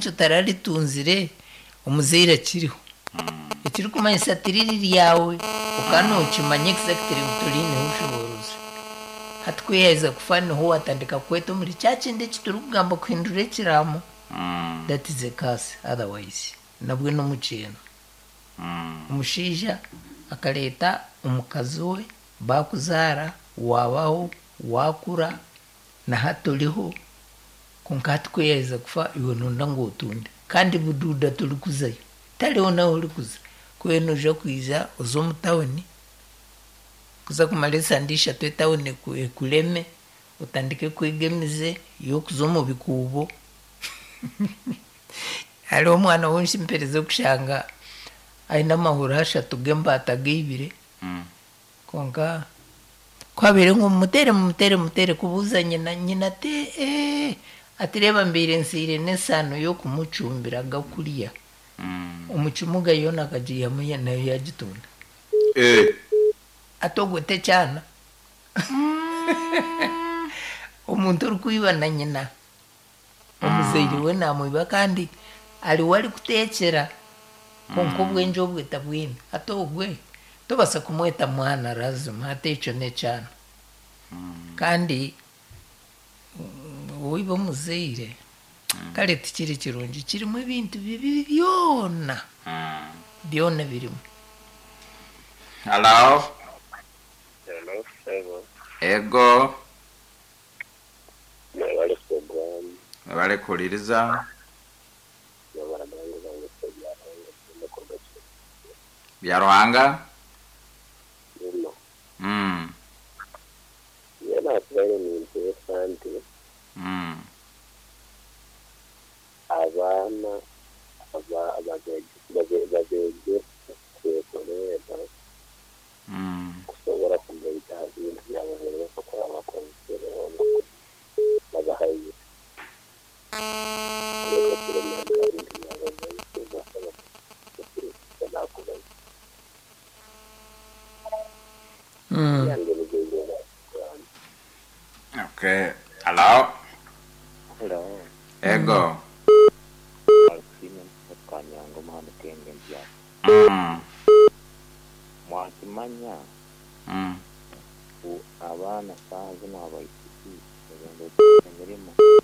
icyo ritunzire umuzeyi akiriho ikiri kumenya satiriri ryawe ukanukimanye egisagiti rebutorine hushoboruzi hatwiheza kufana ho watandika kweta muri cya kindi kituri kugamba kuhindura kiramo that is a case otherwise nabwo ni umukintu umushinja akareta umukazi we bakuzara wabaho wakura na hato uriho konka hatwiheza kufa iwe nunda ngo utunde kandi bududa turi kuzayo tariho nawe uri kuza kubera nuje kwiza uza mu tawuni kuza kumara isandisha twe tawuni kureme utandike kwigemize yo kuza mu bikubo hariho umwana wenshi mpereze kushanga ayina amahoro hashatu gembata gibire konka kwabere ngo mutere mutere mutere kubuza nyina nyina te eh atireba mbere nsire nesano yo kumucumbira gakuriya umucumuga yona akagiye amuye nayo yagitunda atogote cyana umuntu uri kuyiba na nyina umuzeyi we namuyiba kandi ari we ari gutekera konka ubwenje obweta bwina atogwe tubasa kumweta mwana razima atecone cyane kandi wowe bamuzeyire kare tikiri kirungi kirimo ibintu bibi byona byona birimo halo Hello, hello. ego Nabali Instagram, barekuririza nabali abangu bange Instagram, ngifuna kuba bya ruhanga kino. Mm, Yena atwere mintu esandi mm, abana aba abagege bage- bagege kwekorera mm. kushobora kumva ibyaha ibintu byabo rero bakora amakonsere bano bagahaye. Rero turemera ibintu byabo rero tuzasaba kuba nakubaza. Yange nigeze Instagram. okay halo Hello. ego alfine mukanyango muhamutenge mbyaro Mm, mwakimanya mm. u- abana saha zino abaitiki ebintu emirimo